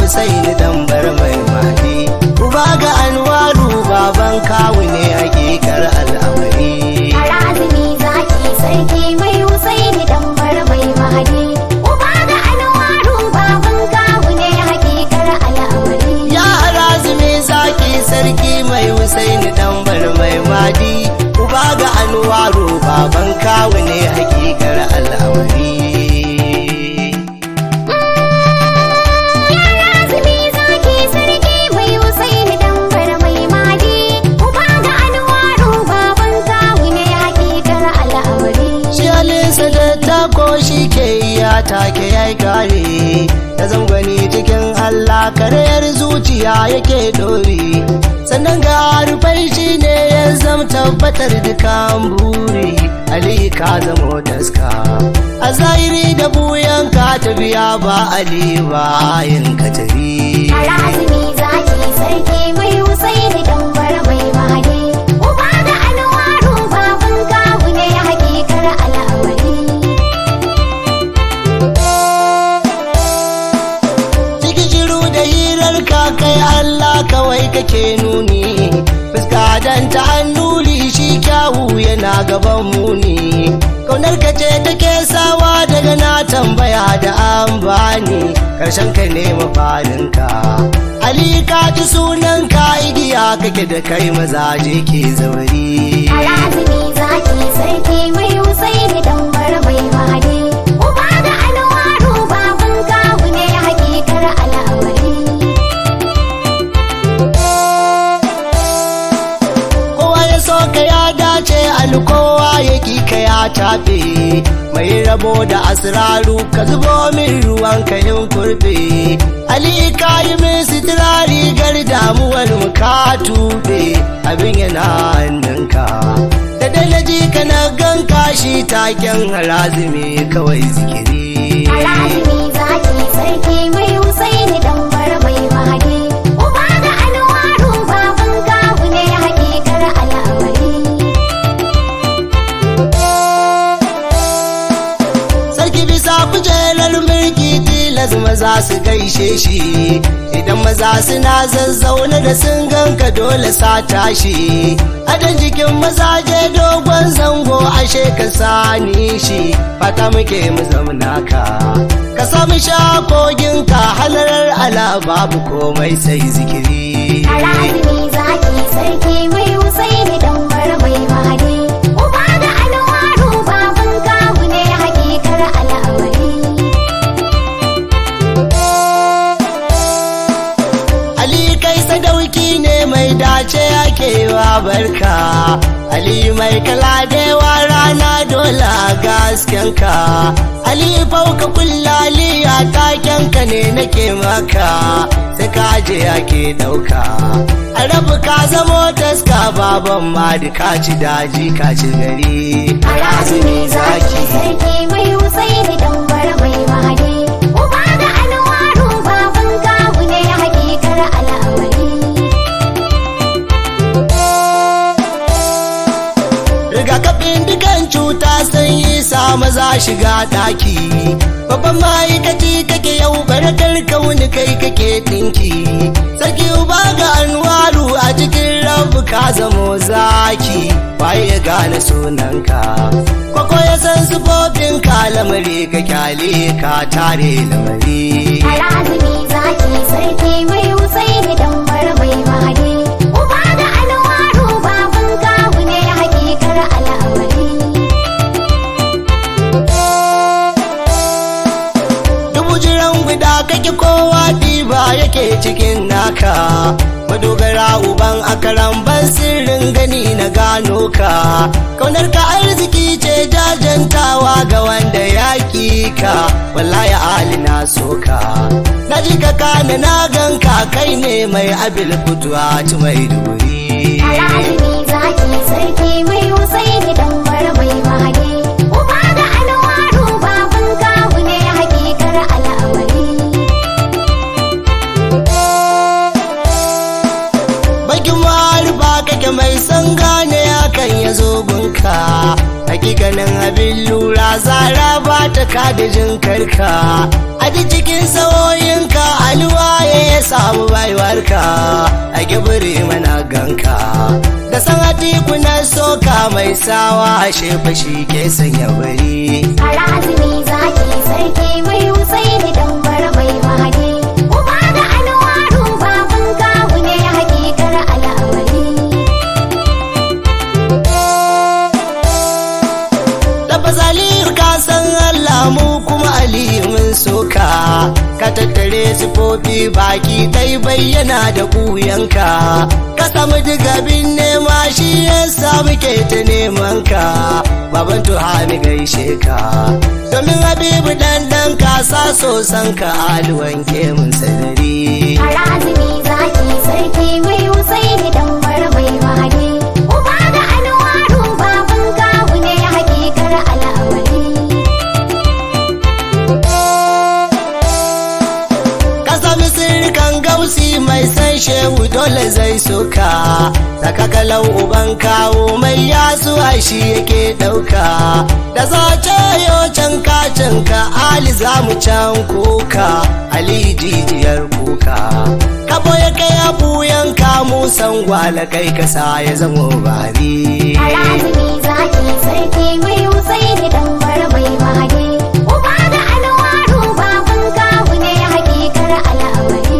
Husaini dan bar mai mahdi uba ga Anwaru baban kawu ne hakikar al'amari Harazimi zaki sarki mai Husaini dan bar mai mahadi. Uba ga Anwaru baban kawu ne hakikar al'amari. Ya harazumi zaki sarki mai Husaini dan bar mai mahdi uba ga Anwaru baban kawu ne hakikar al'amari Harazimi zaki sarki mai Husaini dan bar mai mahadi. Uba ga Anwaru baban kawu ne hakikar al'amari. shi halinsa da tako shi ke iya take ya kare da zangwani cikin Allah karayar zuciya yake dori sannan ga rufai shi ne ya zama tabbatar dukan buri Ali ka zamo taska a zahiri da buyan ka tafiya ba Ali ba yin katari Harazimi zaki sarki mai Husaini dan bar mai mahadi. Uba ga Anwaru baban kawu ne hakikar al'amari. cikin shiru da hirar ka kai Allah kawai kake nuni fuska dan ta hannuli shi kyawu yana gaban muni kaunar ka ce take sawa daga na tambaya da an bani karshen ka ne mafarin ka Ali ka ji sunan ka igiya kake da kai mazaje ke zauri Harazimi zaki sarki mai Husaini dan bar mai mahadi. Uba ga Anwaru baban kawu ne hakikar al'amari. kowa ya so ka ya dace alkowa ya ki ka ya tafe mai rabo da asraru ka zubo min ruwan ka in kurbe ali ka yi min sitira rigar damuwar mu ka tube abin yana hannunka da dai na ji ka na ganka shi taken harazimi kawai zikiri Harazimi zaki sarki mai Husaini dan bar mai mahadi. Uba ga Anwaru baban kawu ne hakikar al'amari. sarki bisa kujerar mulki tilas maza su gaishe shi idan maza suna zazzaune da sun ganka dole sa tashi adan jikin mazaje dogon zango ashe ka sani shi fata muke mu zauna ka ka samu shakogin ka halarar ala babu komai sai zikiri Harazimi zaki sarki mai Husaini dan bar mai mahadi. Uba ga Anwaru baban kawu ne hakikar al'amari. Ali kai sadauki ne mai dace ake wa barka Ali mai kala dewa rana dole a gaskenka Ali fauka kullali a takenka ne nake maka sai ka je ake dauka a rabu ka zamo taska baban ma da ka ci daji ka ci gari Harazimi zaki sarki mai Husaini dan bar mai mahadi. Uba ga Anwaru baban kawu ne hakikar al'amari. rigakafin dukan cuta sun yi sa maza shiga daki babban ma'aikaci kake yau barakar kauni kai kake dinki sarki uba ga anwaru a cikin rabu ka zamo zaki waye ya gane sunanka kwakwa ya san sufofin ka lamari ka kyale ka tare lamari Harazimi zaki sarki mai Husaini dan bar mai mahadi. Uba ga Anwaru baban kawu ne hakikar al'amari. dubu jiran guda kake kowa diba yake cikin naka madogara uban akaran ban sirrin gani na gano ka kaunar ka arziki ce jajantawa ga wanda ya ki ka wallahi ali na soka na ji ka kana na ganka kai ne mai abil fituwa ci mai duri Harazimi zaki sarki mai Husaini dan bar mai mahadi. Uba ga Anwaru baban kawu ne hakikar al'amari. bakin marufa kake mai san gane ya kan ya zo gunka hakikanin abin lura zara ba ta kada jin karka a duk cikin sawoyinka alwa ya samu baiwarka a gibiri mana ganka da san na soka mai sawa a shefa shi ke sanya bari Harazimi zaki sarki mai Husaini dan mai mahadi. Uba da Anwaru baban kawu ne hakikar al'amari. Tabbas Aliyu ka san Allah mu kuma Aliyu mun soka ka tattare sifofi baki dai bayyana da kuyanka ka samu digabin nema shi yasa muke ta neman ka baban tuhami gaishe ka domin Habibu dan dan ka sa so san ka alwan ke mun sadari Harazimi zaki sarki mai Husaini dan mai mahadi. Uba da Anwaru baban kawu ne hakikar al'amari. ka sami sirrikan gausi mai san shehu dole zai soka saka kalau uban kawo mai yasu shi yake dauka da za yo can kacin ka ali za mu can kuka ali jijiyar kuka ka boye kai abuyan ka musan gwala kai kasa ya zamo bari Harazimi zaki sarki mai Husaini dan mai mahadi. Uba da Anwaru baban kawu ne hakikar al'amari.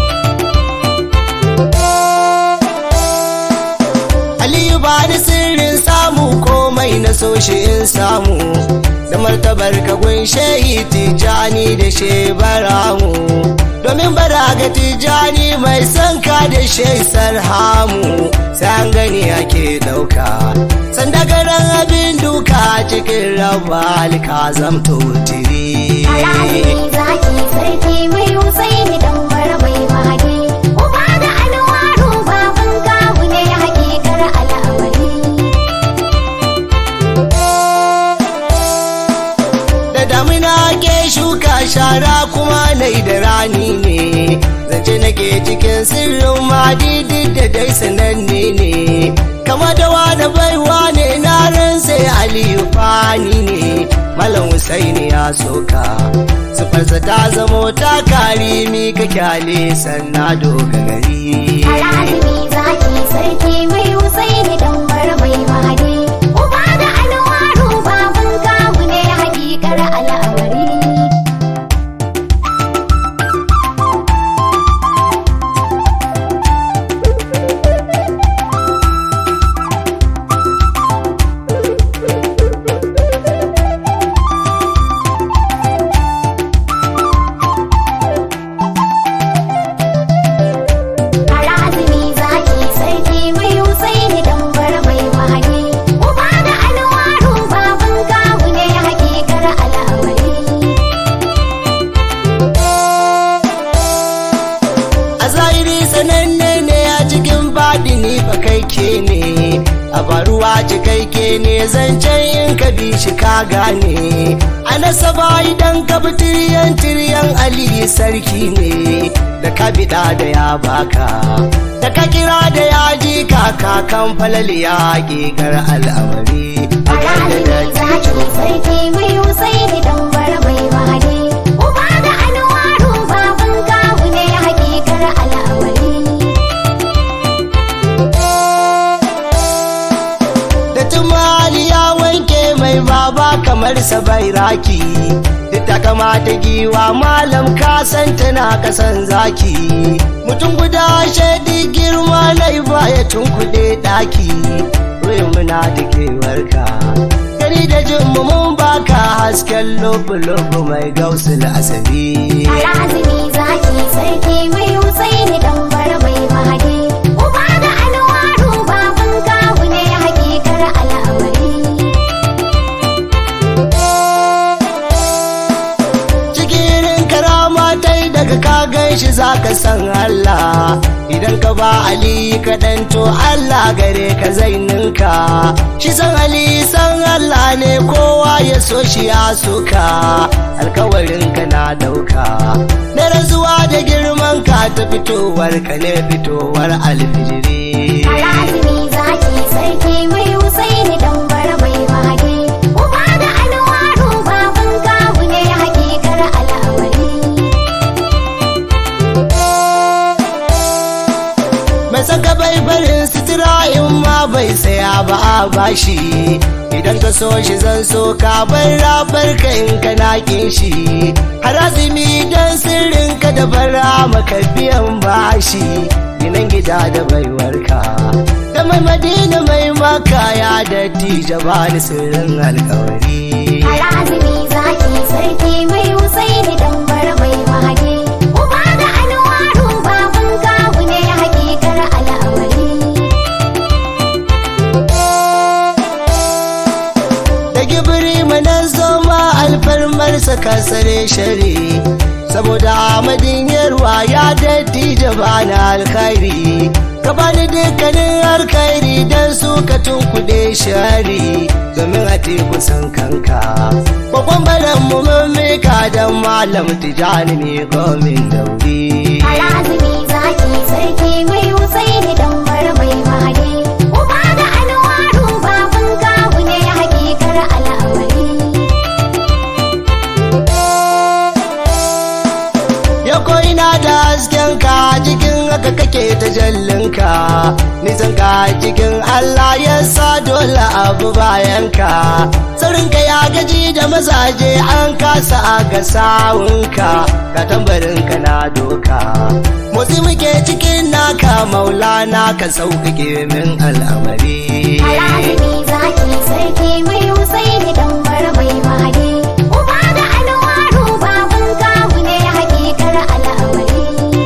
Aliyu ba ni sirrin samu komai na so shi in samu da martabar ka gunshe tijani da shebaramu domin bara ga tijani mai son ka da shesar hamu sai an gani ake ɗauka sandagaran abin duka cikin raba alka zamto tiri Harazimi zaki sarki mai Husaini dan mai mahadi. Uba da Anwaru baban kawu ne hakikar al'amari. da damina ke shuka shara kuma nai da rani ne zance nake cikin sirrin madidi da dai sananne ne kama da wani baiwa ne na ran sai aliyu fani ne malam husaini ya soka sufarsa ta zamo ta karimi ka kyale sanna dogari Harazimi zaki sarki mai Husaini dan mai mahadi. Uba da Anwaru baban kawu ne hakikar al'amari. Harazimi zaki sarki mai Husaini dan mai mahadi. Uba da Anwaru baban kawu ne hakikar al'amari. a zahiri sananne ne a cikin baɗini fa kai ke ne a baruwa cikakke ne zancen in ka bi shi ka gane a nasaba idan ka bi tiriyan tiriyan ali sarki ne da ka biɗa da ya baka da ka kira da ya ji kaka kan falal ya gigar al'amari a Harazimi da zaki sarki mai Husaini dan mai mahadi. Uba da Anwaru baban kawu ne hakikar al'amari. da tumali ya wanke mai baba kamar sa bai raki duk ta kamata giwa malam ka san tana kasan zaki mutum guda shaidi girma na ba ya tunkuɗe ɗaki ruyin muna da kewarka gani da jin mu mun baka hasken lobu-lobu mai gausul asabi Harazimi zaki sarki mai Husaini dan mai mahadi. Uba da Anwaru baban kawu ne hakikar al'amari. cikin karama ta yi daga ka gan shi za ka san Allah idan ka ba Ali kaɗan to Allah gare ka zai ninka shi san Ali san Allah ne kowa ya so shi ya soka alkawarin ka na dauka na razuwa da girman ka ta fitowar ka ne fitowar alfijiri Harazimi zaki sarki mai tambaya ba a bashi idan ka so shi zan so ka bar rabar ka in ka nakin shi har azumi dan sirrin ka da bara maka biyan bashi ginan gida da baiwarka da mai madina mai maka ya datti jabani sirrin alkawari Harazimi zaki sarki mai Husaini dan bar mai mahadi. Uba da Anwaru baban kawu ne hakikar al'amari. da gibiri manan zoma alfarmarsa kasare shari saboda amadin yarwa ya datti jabana alkhairi ka bani dukkanin alkhairi don su ka tunkuɗe shari domin a teku san kanka kwakwan baran mu mammika don malam tijani ne gomin dauri Harazimi zaki sarki mai Husaini dan bar mai mahadi. Uba da Anwaru baban kawu ne hakikar al'amari. ya koina da hasken ka cikin haka kake ta jallinka nisan ka cikin Allah ya sa dole abu bayan ka saurinka ya gaji da mazaje an kasa a ga sawunka ka tambarin ka na doka motsi muke cikin naka maulana ka sauƙaƙe min al'amari Harazimi zaki sarki mai Husaini dan bar mai mahadi. Uba da Anwaru baban kawu ne hakikar al'amari.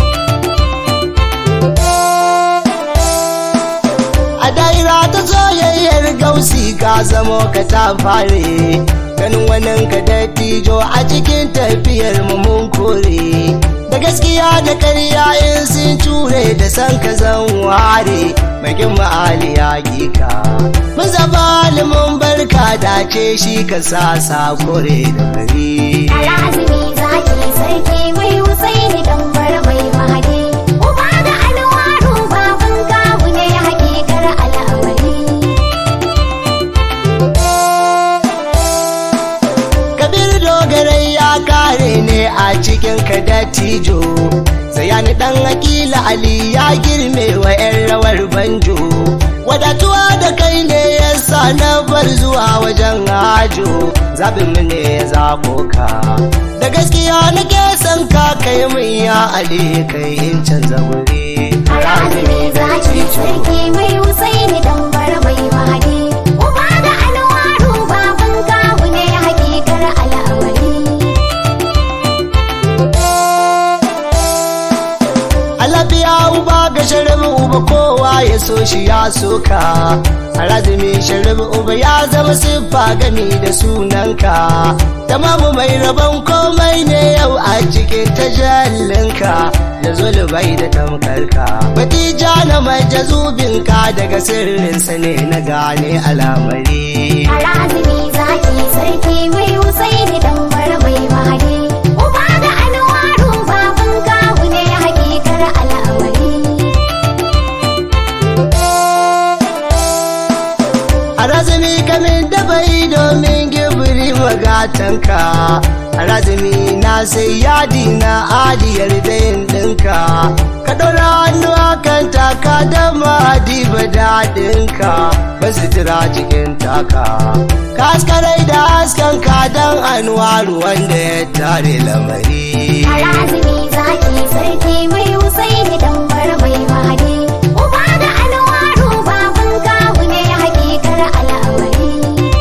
a daira ta soyayyar gausi ka zamo ka ta fare ganin wannan ka dattijo a cikin tafiyar mu mun kore da gaskiya da karya in sun ture da san ka zan ware magin ma'ali ya gika mun zaba mun barka dace shi ka sa sakore da gari Alazimi zaki sarki mai Husaini dan bar mai mahadi. Uba da Anwaru baban kawu ne hakikar al'amari. kabir dogarai ya kare ne a cikin ka dattijo sayani dan akila ali ya girme wa yan rawar banjo wadatuwa da kai ne ya sa na bar zuwa wajen hajo zabin mu ne ya zabo ka da gaskiya nake son ka kai min ya ali kai in canza wuri Alazimi zaki sarki mai Husaini dan bar mai mahadi. Uba da Anwaru baban kawu ne hakikar al'amari. Alabiya uba ga sharabi uba kowa ya so shi ya soka Harazumi sharabi uba ya zama siffa gami da sunanka Tamamu mai rabon komai ne yau a cikin tajallinka Da zulubai da tamkarka Batija na majazubinka daga sirrinsa ne na gane alamari Alazimi zaki sarki mai Husaini dan bar mai mahadi. Uba da Anwaru baban kawu ne hakikar al'amari. Harazumi kamin da bai domin gibiri magatanka Harazumi na sai yadi na adiyar dayin ɗinka Ka ɗora hannu a kan taka da madiba daɗinka Ba sutura cikin taka Ka haskarai da hasken ka don anwaru wanda ya tare lamari Alazimi zaki sarki mai Husaini dan bar mai mahadi. Uba da Anwaru baban kawu ne hakikar al'amari.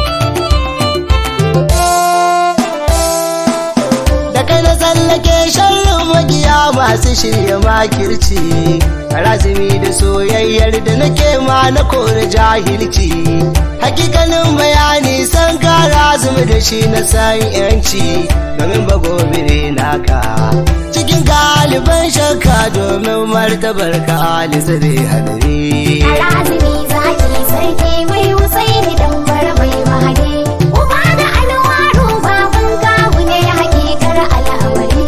da kai na tsallake sharrin magiya masu shirya makirci razumi da soyayyar da nake ma na kore jahilci hakikanin bayani san kara zumi da shi na san yanci domin bagobire naka cikin galiban shakka domin martabar ka alizare hadari Alazimi zaki sarki mai Husaini dan bar mai mahadi. Uba da Anwaru baban kawu ne hakikar al'amari.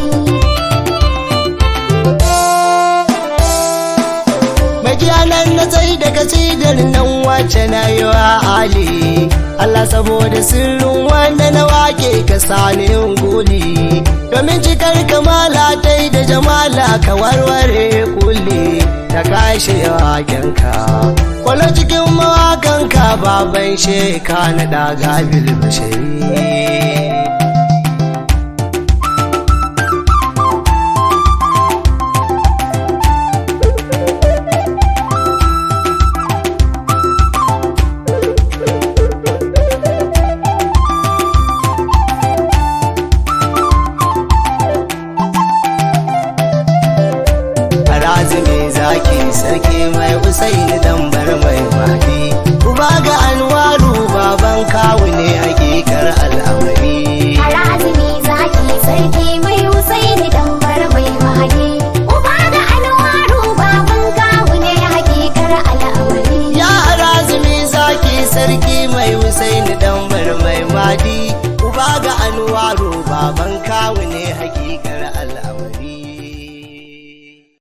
majiyanan na tsaye da kasidar nan ce na yi wa ali Allah saboda sirrin wanda na wake ka sani yin guli domin cikar kamala ta da jamala ka warware kulle ta kashe wakenka kwallo cikin mawakanka baban sheka na daga bilbashari razumi zaki sarki mai usaini dambar mai mahdi uba ga anwaru baban kawu ne hakikar al'amari Harazimi zaki sarki mai Husaini dambar mai mahadi. Uba da Anwaru baban kawu ne hakikar al'amari. ya razumi zaki sarki mai usaini dambar mai mahdi uba ga anwaru baban